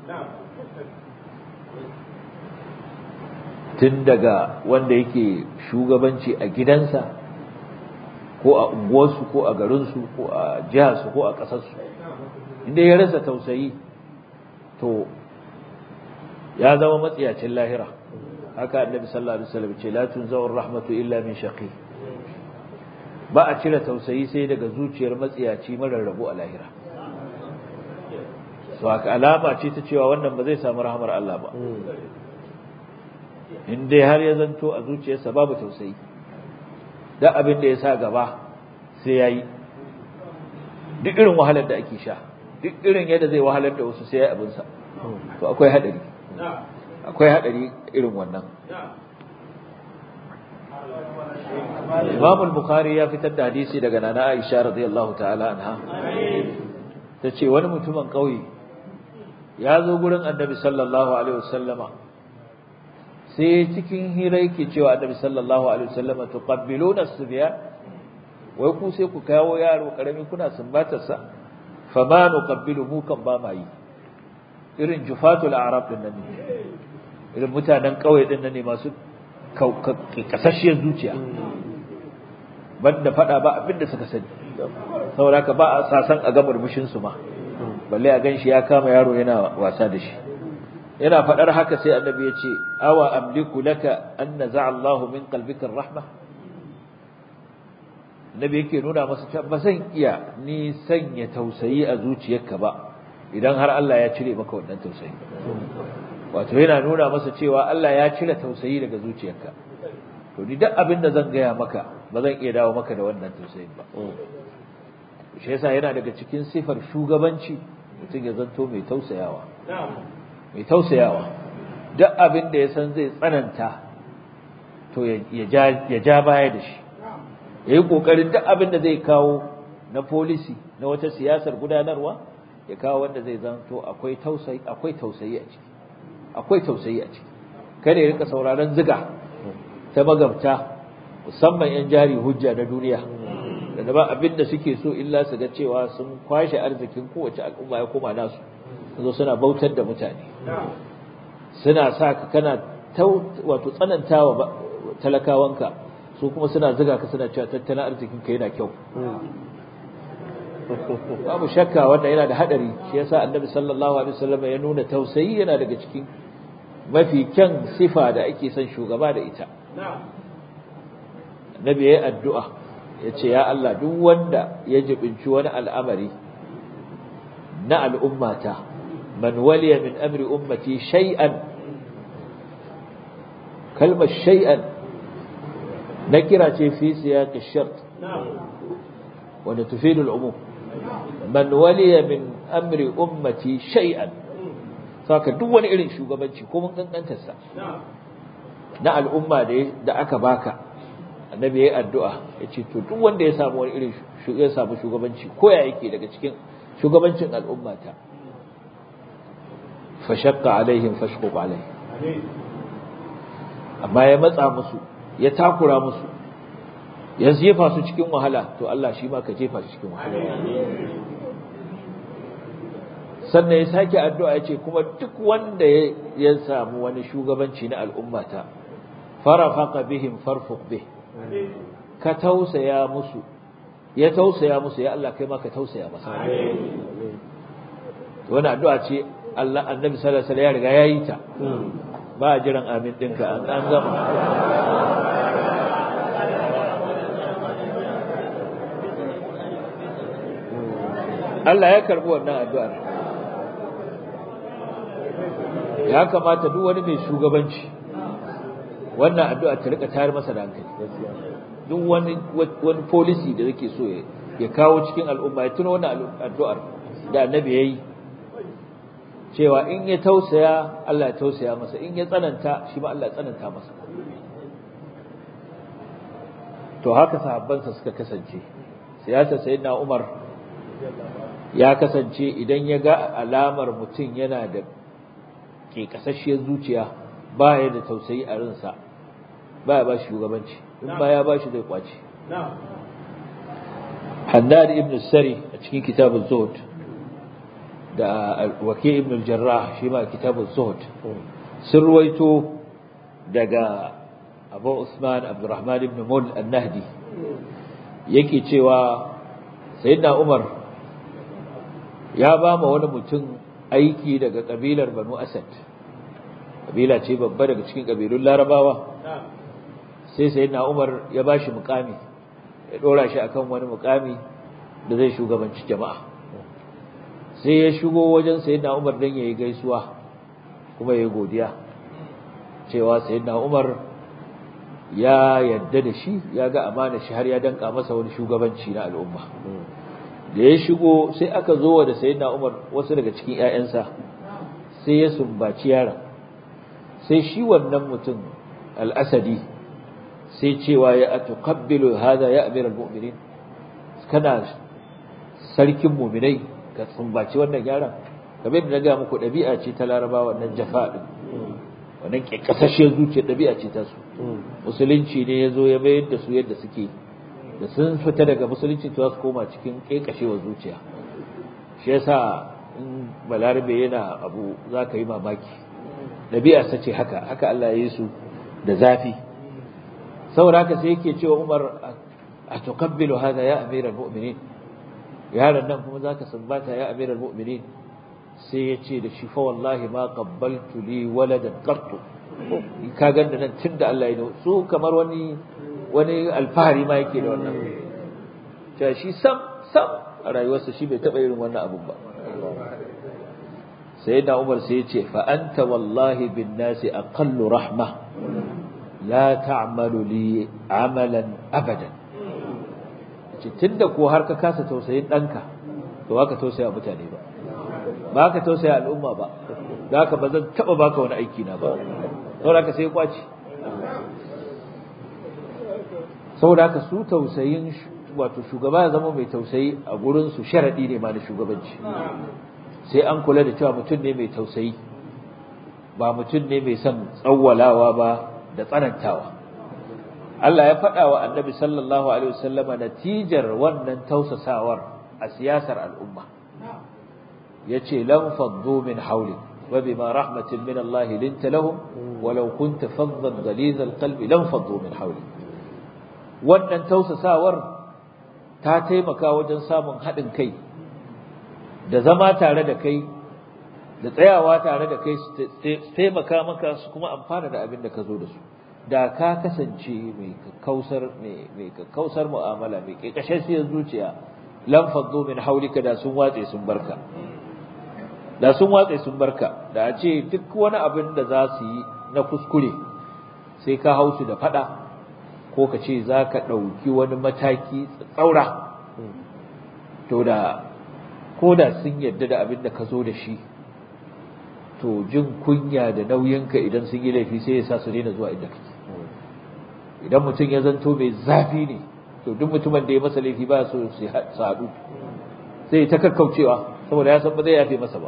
tun daga wanda yake shugabanci a gidansa ko a unguwarsu ko a garinsu ko a jiharsu ko a ƙasarsu inda ya rasa tausayi to ya zama matsiyacin lahira haka annabi sallallahu alaihi wasallam ce la tunzawar rahmatu illa min shaqi ba a cire tausayi sai daga zuciyar matsiyaci marar rabu a lahira so haka alama ce ta cewa wannan ba zai samu rahmar Allah ba in dai har ya zanto a zuciyarsa babu tausayi da abin da ya sa gaba sai yayi duk irin wahalar da ake sha duk irin yadda zai wahalar da wasu sai ya abin sa to akwai hadari akwai hadari irin wannan Imam al-Bukhari ya fitar da hadisi daga Nana Aisha radiyallahu ta'ala anha tace wani mutumin kauye ya zo gurin Annabi sallallahu alaihi wasallama sai cikin hira yake cewa Annabi sallallahu alaihi wasallama tuqabbiluna as-subyan wai ku sai ku kawo yaro karami kuna sumbatar sa fa ma nuqabbilu mu kan ba mai irin jufatul a'rab din nan ne irin mutanen kauye din nan ne masu kasashiyar zuciya banda fada ba abinda suka sani saboda haka ba a sasan a ga murmushin su ma balle a ganshi ya kama yaro yana wasa da shi yana fadar haka sai annabi ya ce awa amliku laka an naza'a Allahu min qalbika rahma annabi yake nuna masa cewa ba zan iya ni sanya tausayi a zuciyarka ba idan har Allah ya cire maka wannan tausayi wato yana nuna masa cewa Allah ya cire tausayi daga zuciyarka to ni duk abin da zan gaya maka ba zan iya dawo maka da wannan tausayin ba shi yasa yana daga cikin sifar shugabanci mutum ya zanto mai tausayawa mai tausayawa duk abin da ya san zai tsananta to ya ja baya da shi ya yi ƙoƙarin duk abin da zai kawo na folisi na wata siyasar gudanarwa ya kawo wanda zai zanto akwai tausayi akwai tausayi a ciki akwai tausayi a ciki kada ya rika sauraron ziga ta magabta musamman yan jari hujja na duniya da ba abin da suke so illa su ga cewa sun kwashe arzikin kowace al'umma ya koma nasu zo suna bautar da mutane suna sa ka kana wato tsanantawa talakawanka su kuma suna ziga ka suna cewa tattalin arzikin ka yana kyau babu shakka wanda yana da hadari shi yasa annabi sallallahu alaihi wasallam ya nuna tausayi yana daga cikin mafi kyan sifa da ake son shugaba da ita annabi yayi addu'a yace ya Allah duk wanda ya jibinci wani al'amari na al'ummata man waliya min amri ummati shay'an kalmar shay'an nakira ce fi siyaq ash-shart wanda tufidu al-umum man waliya min amri ummati shay'an saka duk wani irin shugabanci ko mun kankantar sa na al'umma da da aka baka annabi yayi addu'a yace to duk wanda ya samu wani irin ya samu shugabanci ko ya yake daga cikin shugabancin al'ummata fa shaqqa alaihim fashquq alaihi amma ya matsa musu ya takura musu ya jefa su cikin wahala to Allah shi ma ka jefa su cikin wahala sannan ya sake addu'a ya ce kuma duk wanda ya samu wani shugabanci na al'ummata farafaqa bihim farfuq bih ka tausaya musu ya tausaya musu ya Allah kai ma ka tausaya masa wani addu'a ce Allah annabi sallallahu alaihi wasallam ya riga yayi ta ba jiran amin dinka an gama Allah ya karbi wannan addu'ar ya kamata duk wani mai shugabanci wannan addu'a ta rika tayar masa da hankali duk wani wani policy da yake so ya kawo cikin al'umma ya tuna wannan addu'ar da annabi yayi cewa in ya tausaya Allah ya tausaya masa in ya tsananta shi ma Allah ya tsananta masa to haka sahabbansa suka kasance siyasa sayyidina Umar ya kasance idan ya ga alamar mutum yana da ke kasashiyar zuciya ba ya da tausayi a rinsa ba ya ba shi shugabanci in ba ya ba shi zai kwace Hannad ibn Sari a cikin kitabun Zuhud da Waki ibn Jarrah shi ma kitabun Zuhud sun ruwaito daga Abu Usman Abdurrahman ibn Mul An-Nahdi yake cewa Sayyidina Umar ya ba ma wani mutum aiki daga kabilar Banu Asad kabila ce babba daga cikin kabilun Larabawa sai sayyidina Umar ya bashi mukami ya dora shi akan wani mukami da zai shugabanci jama'a sai ya shigo wajen sayyidina Umar dan yayi gaisuwa kuma yayi godiya cewa sayyidina Umar ya yadda da shi ya ga amana shi har ya danka masa wani shugabanci na al'umma da ya shigo sai aka zo da sayyidina Umar wasu daga cikin ƴaƴansa sai ya sumbaci yaron sai shi wannan mutum al-Asadi sai cewa ya atuqabbilu hadha ya amir al-mu'minin kana sarkin mu'minai ka sumbaci wannan yaron kamar da na ga muku dabi'a ce ta Laraba wannan jafa din wannan kasashe zuciya dabi'a ce ta su musulunci ne yazo ya mayar da su yadda suke da sun fita daga musulunci to su koma cikin kekashewar zuciya shi yasa in balarabe yana abu zaka yi mamaki dabi'a sace haka haka Allah ya yi su da zafi saboda haka sai yake cewa Umar a tuqabbilu hada ya amiral mu'minin yaron nan kuma zaka sumbata ya amiral mu'minin sai ya ce da shi fa wallahi ma qabbaltu li waladan qattu ka ganda nan tunda Allah ya su kamar wani wani alfahari ma yake da wannan cewa shi sam sam a rayuwarsa shi bai taba irin wannan abun ba sai da Umar sai ya ce fa anta wallahi bin nasi aqallu rahma la ta'malu li amalan abadan ce tunda ko har ka kasa tausayin danka to haka tausaya mutane ba ba ka tausaya al'umma ba da haka ba zan taba baka wani aiki na ba saboda haka sai kwaci saboda haka su tausayin wato shugaba ya zama mai tausayi a gurin su sharadi ne ma na shugabanci sai an kula da cewa mutum ne mai tausayi ba mutum ne mai son tsawwalawa ba da tsanantawa Allah ya faɗa wa annabi sallallahu alaihi wasallama natijar wannan tausasawar a siyasar al'umma yace lam faddu min hawli wa bima rahmatin min Allah linta lahum walau kunta faddan ghaliz alqalbi lam faddu min hawli wannan tausasawar ta taimaka wajen samun haɗin kai da zama tare da kai da tsayawa tare da kai su taimaka maka su kuma amfana da abin da ka zo da su da ka kasance mai kakkausar mai kakkausar mu'amala mai kekashashiyar zuciya lam faddu min haulika da sun watse sun barka da sun watse sun barka da a ce duk wani abin da za su yi na kuskure sai ka hausu da fada ko ka ce za ka ɗauki wani mataki tsaura to da ko da sun yarda da abin da ka zo da shi to jin kunya da nauyinka idan sun yi laifi sai ya sa su daina zuwa inda kake idan mutum ya zanto mai zafi ne to duk mutumin da ya masa laifi ba so su haɗu sai ta kakkaucewa saboda ya san ba zai yafe masa ba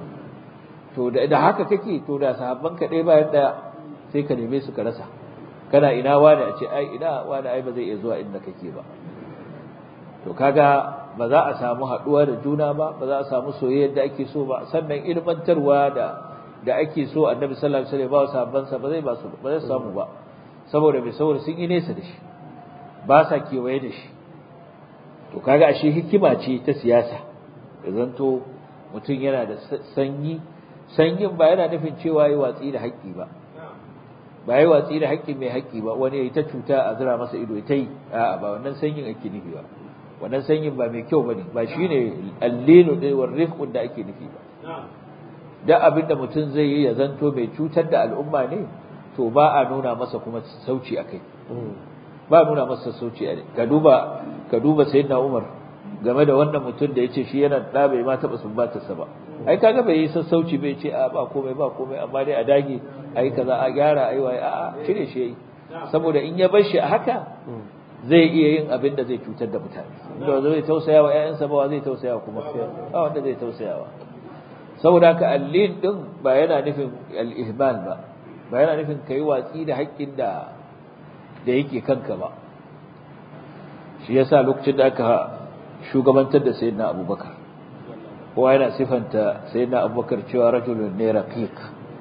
to da haka kake to da sahabban ka ɗaya bayan ɗaya sai ka neme su ka rasa kana ina wani a ce ai ina wani ai ba zai iya zuwa inda kake ba to kaga ba za a samu haɗuwa da juna ba ba za a samu soyayyar da ake so ba sannan ilmantarwa da da ake so annabi sallallahu alaihi wasallam ba sahabban sa ba zai ba su ba zai samu ba saboda mai saboda sun yi nesa da shi ba sa kewaye da shi to kaga ashe hikima ce ta siyasa da zanto mutum yana da sanyi sanyin ba yana nufin cewa yi watsi da haƙƙi ba ba yi watsi da haƙƙi mai haƙƙi ba wani ya yi ta cuta a zira masa ido ta yi a'a ba wannan sanyin ake nufi ba wannan sanyin ba mai kyau bane ba shine allinu da war rifqun da ake nufi ba da abin da mutum zai yi ya zanto mai cutar da al'umma ne to ba a nuna masa kuma sauci akai ba a nuna masa sauci a ka duba ka duba sayyidina Umar game da wannan mutum da yace shi yana da bai ma taba sumbatarsa ba ai kaga bai yi sassauci bai ce a ba komai ba komai amma dai a dage ai kaza a gyara ai wai a cire shi yayi saboda in ya bar shi a haka zai iya yin abin da zai cutar da mutane inda zai tausaya wa ƴaƴansa ba zai tausaya kuma ba wanda zai tausaya wa saboda haka allin din ba yana nufin al-ihmal ba ba yana nufin kai watsi da haƙƙin da da yake kanka ba shi yasa lokacin da aka shugabantar da sayyidina abubakar kowa yana sifanta sayyidina abubakar cewa rajulun ne raqiq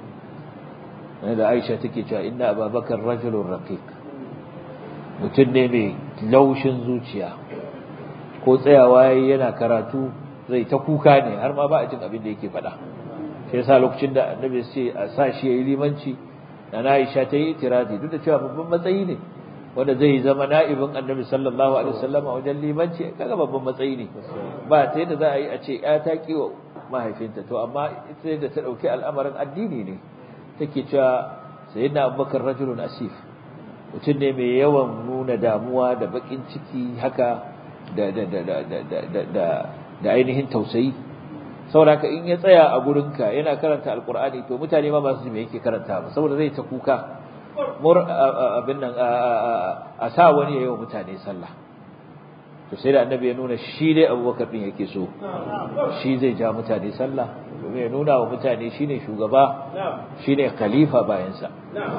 da aisha take cewa inna abubakar rajulun raqiq mutum ne mai laushin zuciya ko tsayawa yana karatu zai ta kuka ne har ma ba a jin abin da yake faɗa shi yasa lokacin da annabi ya ce a sa shi yayi limanci na Aisha ta yi itiradi duk da cewa babban matsayi ne wanda zai zama na'ibin annabi sallallahu alaihi wasallam a wajen limanci kaga babban matsayi ne ba ta yadda za a yi a ce ya ta kiwa mahaifinta to amma ita da ta dauki al'amarin addini ne take cewa sayyidina abubakar rajulun asif mutum ne mai yawan nuna damuwa da bakin ciki haka da da da da da da da ainihin tausayi saboda haka in ya tsaya a gurinka yana karanta alkur'ani to mutane ma ba su ji me yake karanta ba saboda zai ta kuka mur abin nan a sa wani yayin mutane sallah to sai da annabi ya nuna shi dai abubakar din yake so shi zai ja mutane sallah domin ya nuna wa mutane shine shugaba shine khalifa bayan sa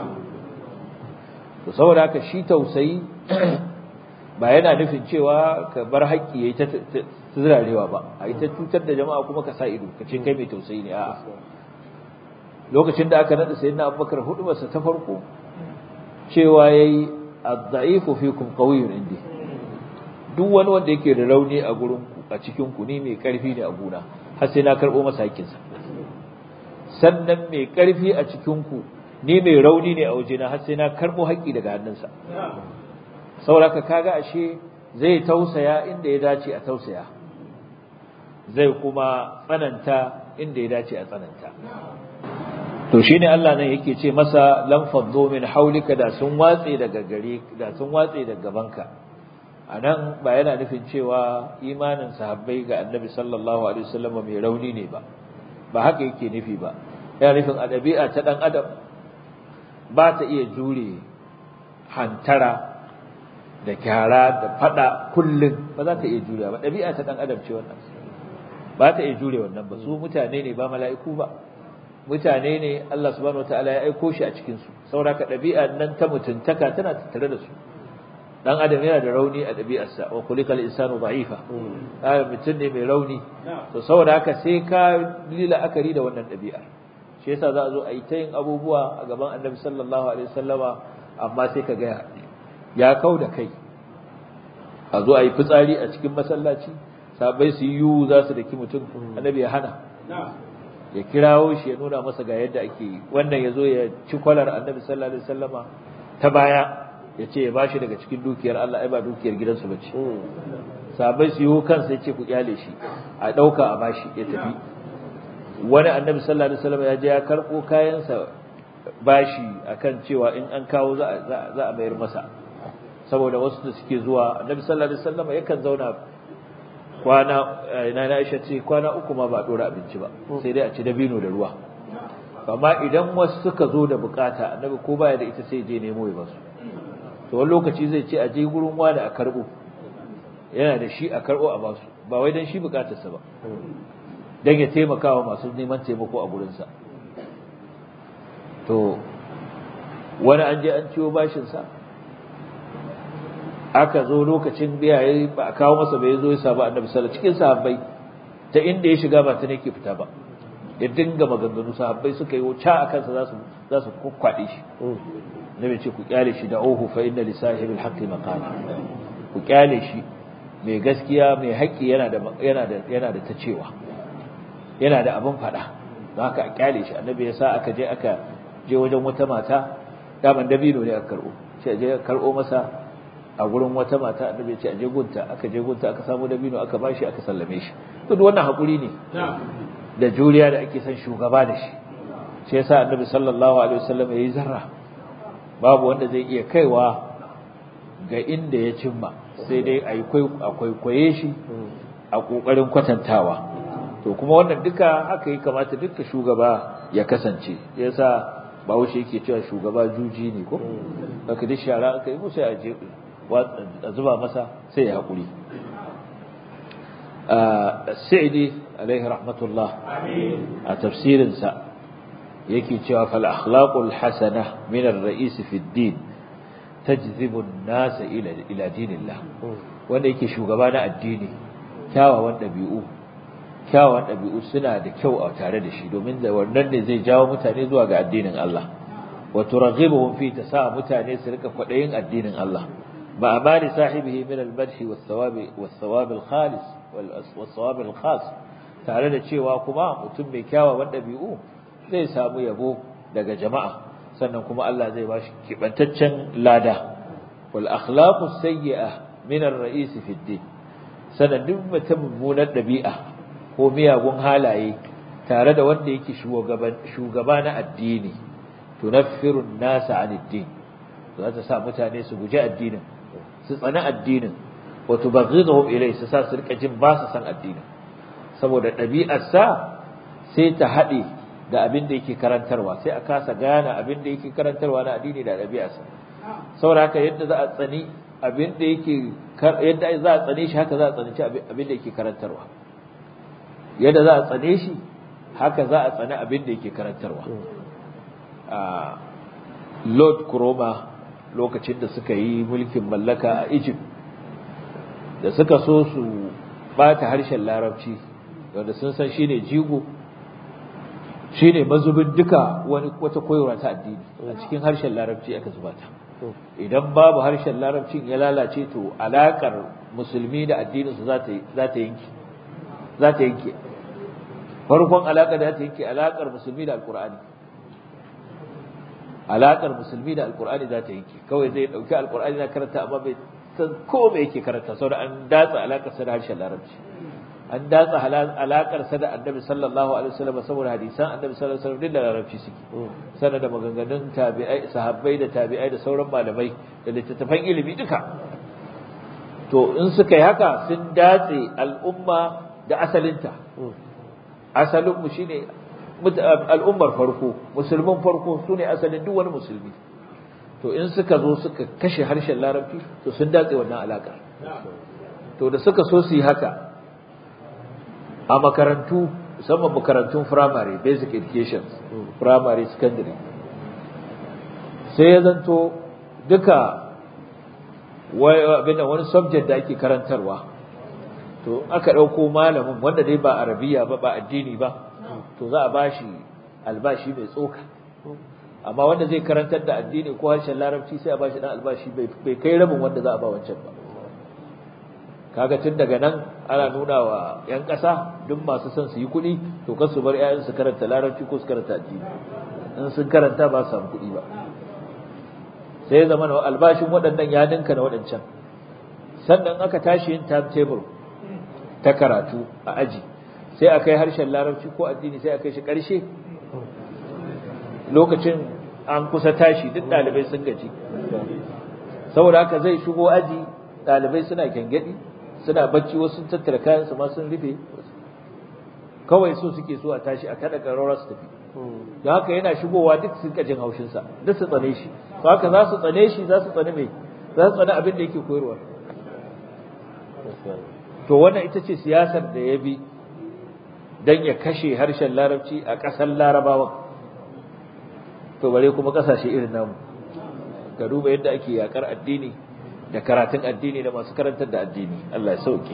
to saboda haka shi tausayi ba yana nufin cewa ka bar haƙƙi yayi ta zirarewa ba a yi ta cutar da jama'a kuma ka sa ido ka ce kai mai tausayi ne a'a lokacin da aka nada sayyidina abubakar hudubarsa ta farko cewa yayi ad-da'ifu fikum qawiyyun indi duk wani wanda yake da rauni a gurin ku a cikin ku ni mai karfi ne a guna har sai na karbo masa hakkinsa sannan mai karfi a cikin ku ni mai rauni ne a wajena har sai na karbo haƙƙi daga hannunsa saboda kaga ashe zai tausaya inda ya dace a tausaya zai kuma tsananta inda ya dace a tsananta to shine Allah nan yake ce masa lam faddu min haulika da sun watse daga gare da sun watse daga gabanka anan ba yana nufin cewa imanin sahabbai ga Annabi sallallahu alaihi wasallam mai rauni ne ba ba haka yake nufi ba yana nufin a ɗabi'a ta dan adam ba ta iya jure hantara da kyara da fada kullum ba za ta iya jure ba ɗabi'a ta dan adam ce wannan ba ta iya jure wannan ba su mutane ne ba mala'iku ba mutane ne Allah subhanahu wataala ya aiko shi a cikin su saboda ka ɗabi'a nan ta mutuntaka tana tattare da su dan adam yana da rauni a ɗabi'arsa wa kulikal insanu da'ifa ah mutum ne mai rauni to saboda haka sai ka lila akari da wannan ɗabi'ar shi yasa za a zo a yi ta yin abubuwa a gaban annabi sallallahu alaihi wasallama amma sai ka ga ya kau da kai a zo a yi fitsari a cikin masallaci sabai su yi yiwu za su daki mutum annabi ya hana ya kirawo shi ya nuna masa ga yadda ake yi wannan ya zo ya ci kwalar annabi sallallahu alaihi wasallama ta baya ya ce ya bashi daga cikin dukiyar Allah ai ba dukiyar gidansu bace sabai su yi kansa ya ce ku kyale shi a ɗauka a bashi ya tafi wani annabi sallallahu alaihi wasallam ya je ya karɓo kayansa bashi akan cewa in an kawo za a mayar masa saboda wasu da suke zuwa annabi sallallahu alaihi wasallam yakan zauna kwana ina na Aisha ce kwana uku ma ba dora abinci ba sai dai a ci dabino da ruwa amma idan wasu suka zo da bukata annabi ko baya da ita sai je nemo ya basu to wani lokaci zai ce a je gurin wani a karbo yana da shi a karbo a basu ba wai dan shi bukatarsa ba dan ya taimaka wa masu neman taimako a gurinsa to wani an je an ciwo bashinsa aka zo lokacin biya ya ba a kawo masa bai zo ya samu annabi sallallahu cikin sahabbai ta inda ya shiga ba ta ne ke fita ba ya dinga maganganu sahabbai suka yi wuce a kansa za su za su kwakwade shi nabi ce ku kyale shi da ohu fa inna li sahibil haqqi maqala ku kyale shi mai gaskiya mai haƙƙi yana da yana da yana da ta cewa yana da abin faɗa don haka a kyale shi annabi ya sa aka je aka je wajen wata mata daman dabino ne aka karɓo sai a je karɓo masa a gurin wata mata annabi ya ce a je gunta aka je gunta aka samu dabino aka bashi aka sallame shi to duk wannan hakuri ne da juriya da ake son shugaba da shi shi yasa annabi sallallahu alaihi wasallam yayi zarra babu wanda zai iya kaiwa ga inda ya cimma sai dai a kwaikwaye shi a kokarin kwatantawa to kuma wannan duka haka yi kamata duka shugaba ya kasance yasa bahaushe yake cewa shugaba juji ne ko haka duk shara aka yi musu a je a zuba masa sai ya haƙuri sa'idi alaihi rahmatullah a tafsirinsa yake cewa fal akhlaqul hasana min ar-ra'is fi ad-din tajzibu an-nas ila ila dinillah wanda yake shugaba na addini kyawawan dabi'u kyawawan dabi'u suna da kyau a tare da shi domin da wannan ne zai jawo mutane zuwa ga addinin Allah wa turaghibuhum fi tasa mutane su rika kwadayin addinin Allah ma amali sahibihi min al-madh was-thawab was-thawab al-khalis was-thawab al-khas tare da cewa kuma mutum mai kyawawan dabi'u zai samu yabo daga jama'a sannan kuma Allah zai bashi kibantaccen lada wal akhlaqu sayyi'ah min ar-ra'is fi ad-din sannan duk mutum mummunar dabi'a ko miyagun halaye tare da wanda yake shugaba na addini tunaffiru an-nasa 'an ad-din za ta sa mutane su guji addinin su tsana addinin wa tubghidhum ilayhi su sa su rika jin ba su san addinin saboda ɗabi'arsa sai ta haɗe da abin da yake karantarwa sai a kasa gane abin da yake karantarwa na addini da ɗabi'arsa saboda haka yadda za a tsani abin da yake yadda za a tsane shi haka za a tsani abin da yake karantarwa yadda za a tsane shi haka za a tsani abin da yake karantarwa Lord Kuroma lokacin da suka yi mulkin mallaka a Egypt da suka so su bata harshen larabci wanda sun san shine jigo shine mazubin duka wani wata koyarwa ta addini a cikin harshen larabci aka zuba ta idan babu harshen larabcin ya lalace to alakar musulmi da addininsu za ta za ta yanke za ta yanke farkon alakar da ta yanke alakar musulmi da alqur'ani alakar musulmi da alqur'ani za ta yanke kawai zai dauki alqur'ani na karanta amma bai san ko me yake karanta saboda an datsa alakar sa da harshen larabci an datsa alakar sa da annabi sallallahu alaihi wasallam saboda hadisan annabi sallallahu alaihi wasallam da larabci suke sana da maganganun tabi'ai sahabbai da tabi'ai da sauran malamai da littattafan ilimi duka to in suka yi haka sun datse al'umma da asalinta asalin mu shine al'ummar farko musulmin farko sune asalin duk wani musulmi to in suka zo suka kashe harshen larabci to sun datse wannan alakar to da suka so su yi haka a makarantu musamman makarantun primary basic education primary secondary sai ya zanto duka abinda wani subject da ake karantarwa to aka ɗauko malamin wanda dai ba arabiya ba ba addini ba to za a bashi albashi mai tsoka amma wanda zai karantar da addini ko harshen larabci sai a bashi dan albashi bai kai rabin wanda za a ba wancan ba kaga tun daga nan ana nuna wa 'yan ƙasa duk masu son su yi kuɗi to kan su bar 'ya'yan su karanta larabci ko su karanta addini in sun karanta ba su samu kuɗi ba sai ya zama albashin waɗannan ya ninka na waɗancan sannan aka tashi yin timetable ta karatu a aji sai a kai harshen larabci ko addini sai a kai shi ƙarshe lokacin an kusa tashi duk ɗalibai sun gaji saboda haka zai shigo aji ɗalibai suna gyangyaɗi suna bacci wasu sun tattara kayan su ma sun rufe kawai so suke so a tashi a kada ƙararra su tafi don haka yana shigowa duk sun kajin haushinsa duk su tsane shi to haka za su tsane shi za su tsane mai za su tsane abin da yake koyarwa to wannan ita ce siyasar da ya bi don ya kashe harshen larabci a ƙasar larabawa to bare kuma ƙasashe irin namu ka duba yadda ake yakar addini da karatun addini da masu karantar da addini Allah ya sauke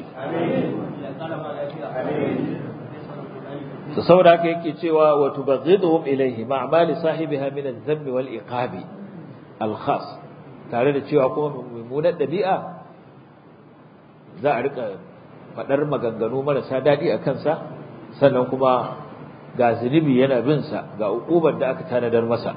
to saboda haka yake cewa wa tubghiduhum ilayhi ma'amali sahibiha min adh-dhamm wal iqab al-khas tare da cewa kuma mummunar dabi'a za a rika fadar maganganu marasa dadi a kansa sannan kuma ga zunubi yana bin sa ga ukubar da aka tanadar masa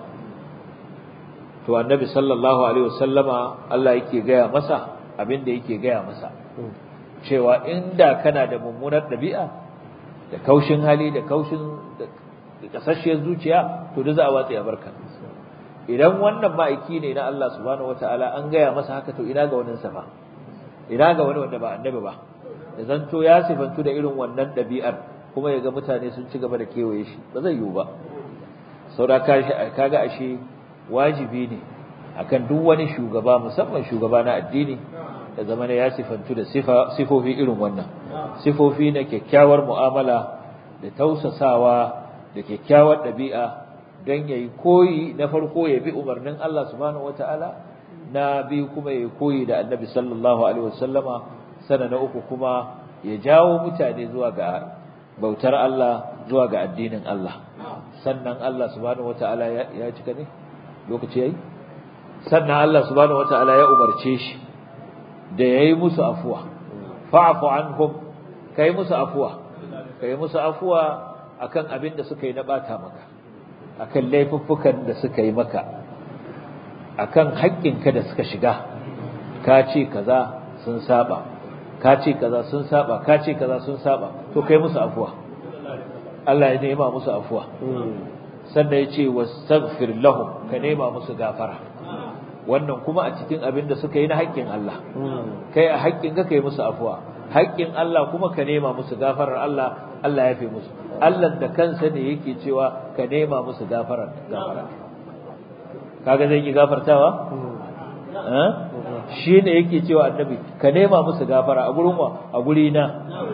to annabi sallallahu alaihi wasallama Allah yake gaya masa abin da yake gaya masa cewa inda kana da mummunar dabi'a da kaushin hali da kaushin da kasashiyar zuciya to da za a watsa ya barka idan wannan ma'aiki ne na Allah subhanahu wataala an gaya masa haka to ina ga wani sa ina ga wani wanda ba annabi ba da zanto ya sifantu da irin wannan dabi'ar kuma ya ga mutane sun ci gaba da kewaye shi ba zai yiwu ba saura kaga ashe wajibi ne akan duk wani shugaba musamman shugaba na addini da zamana ya sifantu da sifofi irin wannan sifofi na kyakkyawar mu'amala da tausasawa da kyakkyawar ɗabi'a don yayi koyi na farko ya bi umarnin Allah subhanahu wataala na biyu kuma ya koyi da annabi sallallahu alaihi wasallama sana na uku kuma ya jawo mutane zuwa ga bautar Allah zuwa ga addinin Allah sannan Allah subhanahu wataala ya cika ne lokaci yayi sannan Allah subhanahu wataala ya umarce shi da yayi musu afuwa fa'fu anhum kai musu afuwa kai musu afuwa akan abin da suka yi na bata maka akan laifuffukan da suka yi maka akan haƙƙinka da suka shiga ka ce kaza sun saba ka ce kaza sun saba ka ce kaza sun saba to kai musu afuwa Allah ya nema musu afuwa sannan ya ce wastaghfir lahum ka nema musu gafara wannan kuma a cikin abin da suka yi na haƙƙin Allah kai a haƙƙin ka kai musu afuwa haƙƙin Allah kuma ka nema musu gafarar Allah Allah ya fi musu Allah da kansa ne yake cewa ka nema musu gafarar gafara kaga zai yi gafartawa shi ne yake cewa annabi ka nema musu gafara a gurin wa a guri na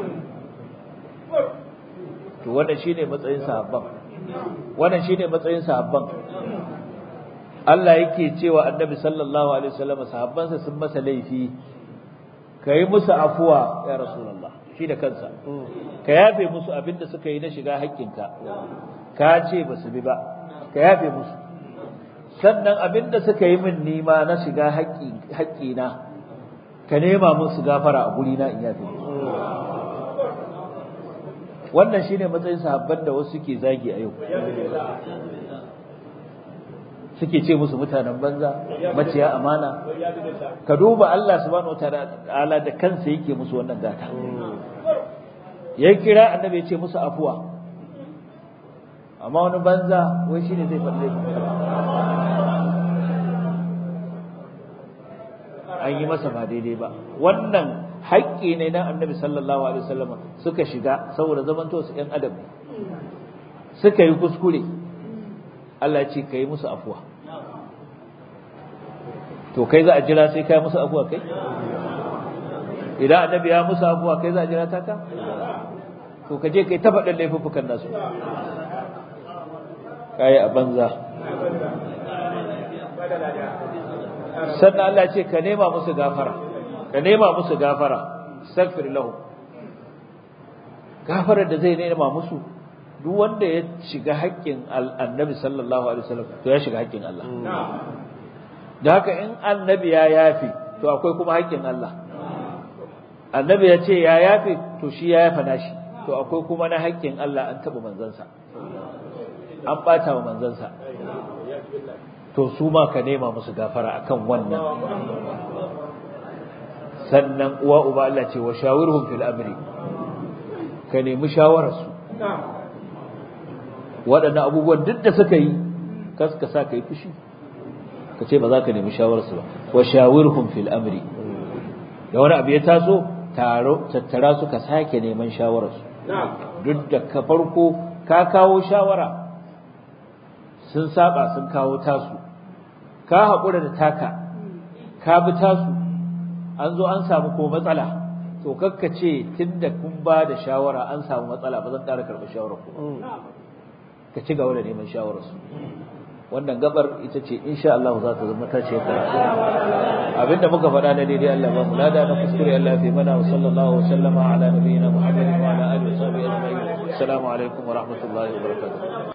to wannan shine matsayin sahabban wannan shine matsayin sahabban Allah yake cewa annabi sallallahu alaihi wasallam sahabbansa sun masa laifi kai musu afuwa ya rasulullah shi da kansa ka yafe musu abinda suka yi na shiga haƙƙinka ka ce ba su bi ba ka yafe musu sannan abinda suka yi min nima na shiga haƙƙina ka nema musu gafara a guri na in yafe wannan shine matsayin sahabban da wasu suke zagi a yau suke ce musu mutanen banza maciya amana ka duba Allah subhanahu wataala da kansa yake musu wannan gata ya kira annabi ya ce musu afuwa amma wani banza wai shine zai faɗi an yi masa ba daidai ba wannan haƙƙi ne na annabi sallallahu alaihi wasallam suka shiga saboda zamanto su ƴan adam suka yi kuskure Allah ya ce ka yi musu afuwa to kai za a jira sai kai musu afuwa kai idan annabi ya musu afuwa kai za a jira ta ka to ka je kai ta faɗin laifuffukan nasu kai a banza sannan Allah ce ka nema musu gafara ka nema musu gafara astaghfir lahu gafarar da zai nema musu duk wanda ya shiga haƙƙin annabi sallallahu alaihi wasallam to ya shiga haƙƙin Allah da haka in annabi ya yafi to akwai kuma haƙƙin Allah annabi ya ce ya yafi to shi ya yafa nashi to akwai kuma na haƙƙin Allah an taɓa manzansa an ɓata wa manzansa to su ma ka nema musu gafara akan wannan sannan uwa uba Allah ce wa shawirhum fil amri ka nemi shawararsu waɗannan abubuwan duk da suka yi kaska sa ka yi fushi ka ce ba za ka nemi shawararsu ba wa shawirhum fil amri da wani abu ya taso taro tattara su ka sake neman shawararsu duk da ka farko ka kawo shawara sun saba sun kawo tasu ka haƙura da taka ka bi tasu an zo an samu ko matsala to kakka ce tunda kun ba da shawara an samu matsala ba zan ƙara karɓar shawarar ku ka ci gaba da neman shawararsu wannan gabar ita ce insha Allah za ta zama ta ce karatu abinda muka faɗa na daidai Allah ba mu lada na kuskure Allah fi mana wa sallallahu wa sallama ala nabiyyina Muhammadin wa ala alihi wa sahbihi ajma'in assalamu alaikum wa rahmatullahi wa barakatuh